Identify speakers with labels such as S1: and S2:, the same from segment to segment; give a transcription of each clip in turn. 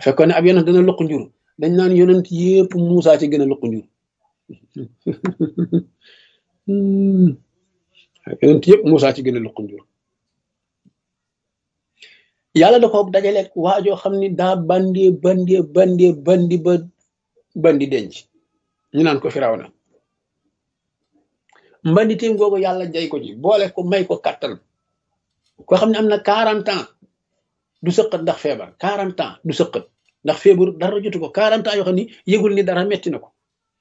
S1: fekkoon ne ab yonent dana luq njur dañ naan yonent yépp Muusaa ci gën a luq njur yonent yëpp Muusaa ci gën a luq njur yàlla da ko dajaleeg waajoo xam ni daa bandee bandee bandee bandi ba bandi denc ñu naan ko Firawna mbandi téem googu yàlla jay ko ci boole ko may ko kattan koo xam ne am na quarante ans du sëqat ndax feebar quarante ans du sëqat ndax feebar dara jotu ko quarante ans yoo xam ni yëgul ni dara metti na ko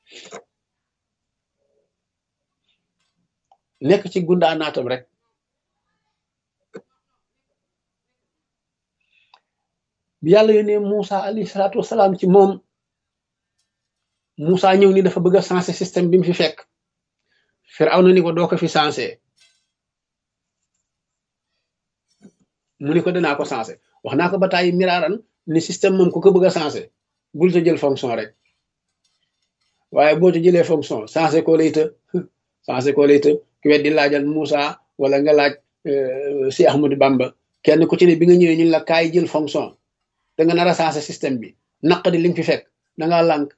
S1: nekk ci gundaa naatam rek bi yàlla yónnee Moussa alayhi salaatu wasalaam ci moom Moussa ñëw ni dafa bëgg a sensé système bi mu fi fekk Firawna ni ko doo ko fi sensé mu ni ko danaa ko sensé wax naa ko ba tàyyi miraaran ni système moom ku ko bëgg a sensé bul ta jël fonction rek waaye boo ci jëlee fonction sensé koo lay të sensé koo lay të ku weddi laajal Moussa wala nga laaj si Ahmadou Bamba kenn ku ci ne bi nga ñëwee ñun la kaay jël fonction da nga nar a sensé système bi naq di li nga fi fekk da ngaa lànk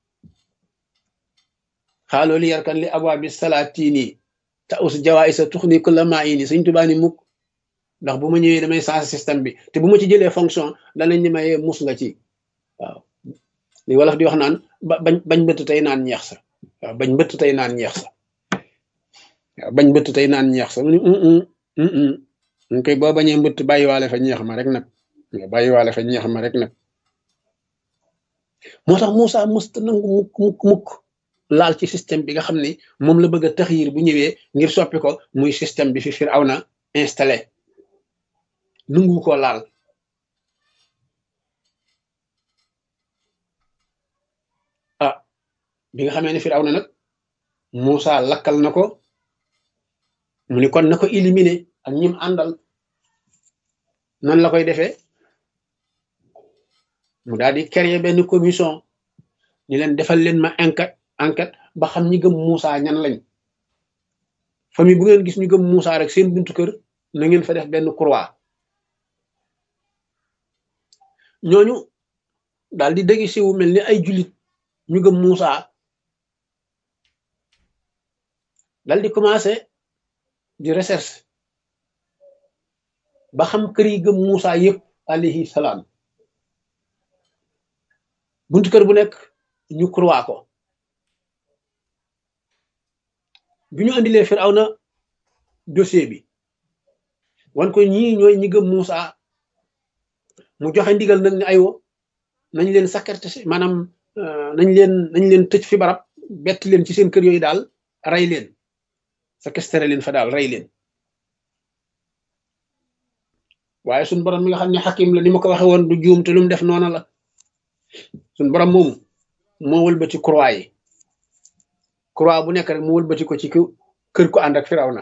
S1: xaaloo li yarkan li abwaa bi salaatini ta us jawaay sa tux ni kulla maa ini suñ tubaa ni mukk ndax bu ma ñëwee damay sensé système bi te bu ma ci jëlee fonction danañ ni mayee mus nga ci waaw li wolof di wax naan ba bañ bañ bëtt tey naan ñeex sa waaw bañ bëtt tey naan ñeex sa waaw bañ bëtt tey naan ñeex sa mu ni ñu koy boo bañee mbëtt bàyyiwaale fa ñeex ma rek nag nga bàyyiwaale fa ñeex ma rek nag moo tax Moussa musta nangu mukk mukk mukk laal ci système bi nga xam ni moom la bëgg a taxyir bu ñëwee ngir soppi ko muy système bi fi Firawna installé nungu ko laal ah bi nga xamee ne Firawna nag Moussa lakkal na ko mu ni kon na ko éliminer ak ñim àndal nan la koy defee mu daal di créer benn commission ni leen defal leen ma enquête enquête ba xam ñi gëm Moussa ñan lañ famille bu ngeen gis ñu gëm Moussa rek seen buntu kër na ngeen fa def benn croix ñooñu daal di dégg siwu mel ni ay jullit ñu gëm Moussa dal di commencé di recherche ba xam kër yi gëm Moussa yëpp alayhi salaam buntu kër bu nekk ñu croix ko bi ñu andilee Firawna dossier bi wan ko ñii ñooy ñi gëm Moussa mu joxe ndigal nag ni aywo nañ leen sakkarte maanaam nañ leen nañ leen tëj fi barab bett leen ci seen kër yooyu daal rey leen sakkestere leen fa daal rey leen waaye suñ borom mi nga xam ne xakim la ni ma ko waxe woon du juum te lu mu def noona la suñ borom moomu moo wëlbati croix yi croix bu nekk rek mu wëlbati ko ci kër ku ànd ak Firawna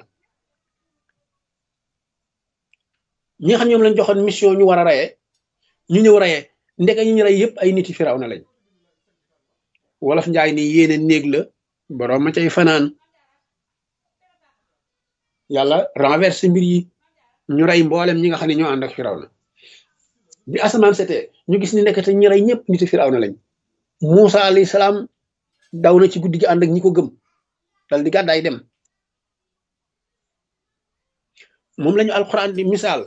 S1: ñi nga xam ñoom lañ joxoon mission ñu war a reyee ñu ñëw reyee ndeke ñu ñu rey yëpp ay nit yi Firawna lañ wolof njaay ni yéene néeg la borom ma cay fanaan yàlla renverse mbir yi ñu rey mboolem ñi nga xam ne ñoo ànd ak Firawna bi asamaan setee ñu gis ni nekkate ñi rey ñëpp nit yi Firawna lañ Moussa alayhi salaam daw na ci guddi gi ànd ak ñi ko gëm dal di gàddaay dem moom lañu alquran di misaal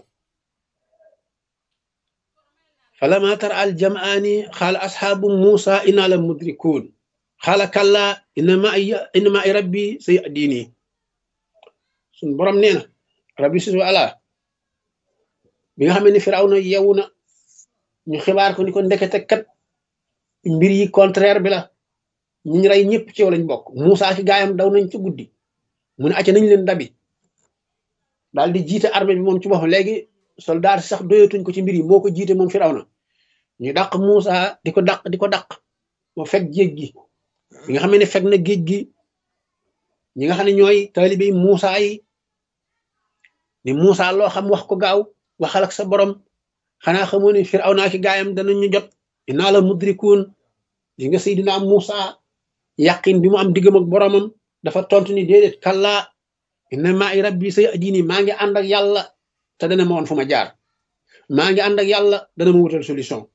S1: falama tara al jamaani xaala asxaabu Moussa inna la mudrikuun xaala kalla inna ma inna ma rabbi say diini suñ borom nee na rabbi susu ala bi nga xam ne Firawna yewu na ñu xibaar ko ni ko ndekete kat mbir yi contraire bi la ñi rey ñëpp ci yow lañ bokk Moussa ki gaayam daw nañ ci guddi mu ne acca nañ leen dabi daal di jiite armée bi moom ci boppam léegi soldat sax doyatuñ ko ci mbir yi moo ko jiite moom Firawna ñu dàq Moussa di ko dàq di ko dàq moo fekk géej gi bi nga xam ne fekk na géej gi ñi nga xam ne ñooy taalibe Moussa yi ni Moussa loo xam wax ko gaaw waxal ak sa borom xanaa xamoo ne Firawna ki gaayam danañu jot inaa la mudrikuun di nga Seydina Moussa yàqin bi mu am diggam ak boromam dafa tontu ni déedéet kallaa inna maa i rabbi say diini maa ngi ànd ak yàlla te dana ma woon fu ma jaar maa ngi ànd ak yàlla dana ma wutal solution